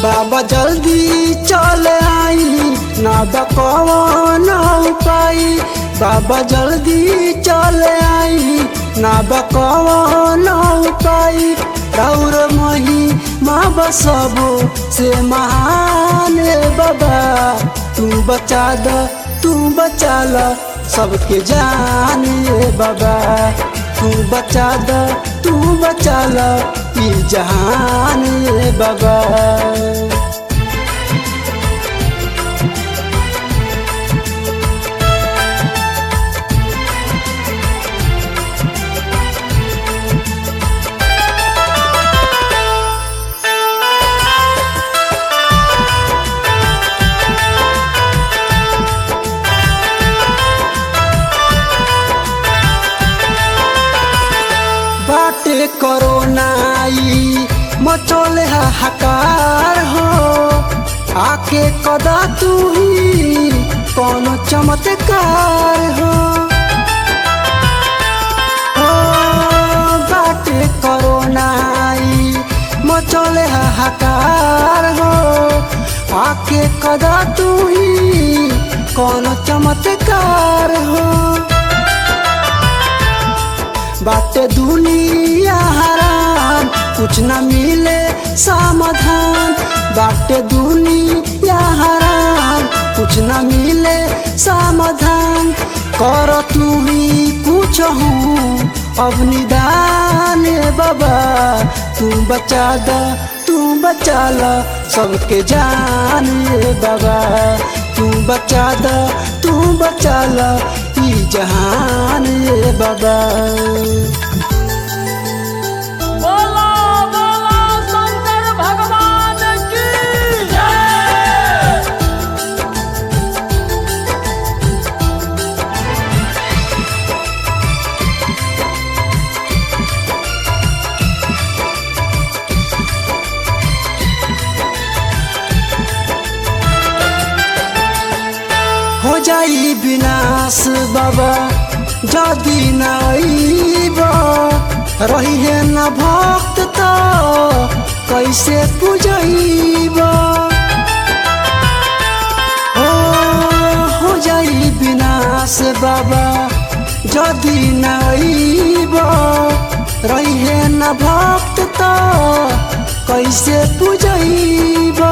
बाबा जल्दी चल आई ना बकवन उपाय बाबा जल्दी चल आई ना बकवन उपाय राउर मही माँ बसबो से महान बाबा तू बचा द तू बचा ल सबके जान ए बाबा तू बचा द तू बचा ल ई जहान ए बाबा बाटे करोनाई मचोले हाहाकार हो आके कदा तू ही कौन चमत्कार हो हो, बाटे करोनाई मचोले हाहाकार हो आके कदा तू ही कौन चमत्कार हो बाटे दुनिया हरान कुछ न मिले समाधान बाटे दुनिया हरान कुछ न मिले समाधान कर तू ही कुछ हूँ अब निदान ए बाबा तू बचा द तू बचा ल सबके जान ए बाबा तू बचा द तू बचा ल ई जहान ए बाबा बोला बोला शंकर भगवान की जय हो जाई विनाश बाबा जदि न अइब रही है न भक्त त कैसे पूजैब हो हो जाई विनाश बाबा जदि न अइब रही है न भक्त त कैसे पूजैब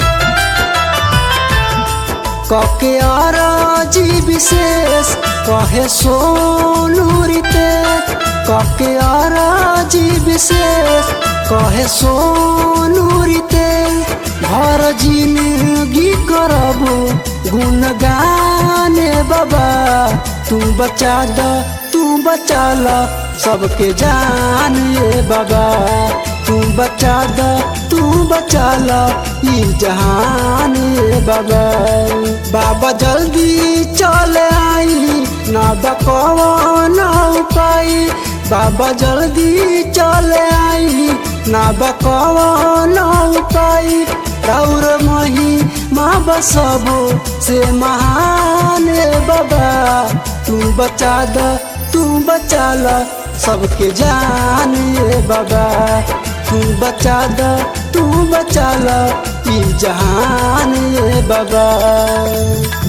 कके अरजी विशेष कहे सोनू रीते कके अरजी विशेष कहे सोनू रीते घर जिंदगी करबो गुणगान बाबा तू बचा द तू बचा ल सबके जान ए बाबा तू बचा द तू बचा ल ई जहान ए बाबा बाबा जल्दी चल आई ना बकवन उपाय बाबा जल्दी चल आई ना बकवन उपाय राउर मही माँ बसबो से महान ए बाबा तू बचा द तू बचा ल सबके जान ए बाबा तू बचा द तू बचा ल ई जहान ए बाबा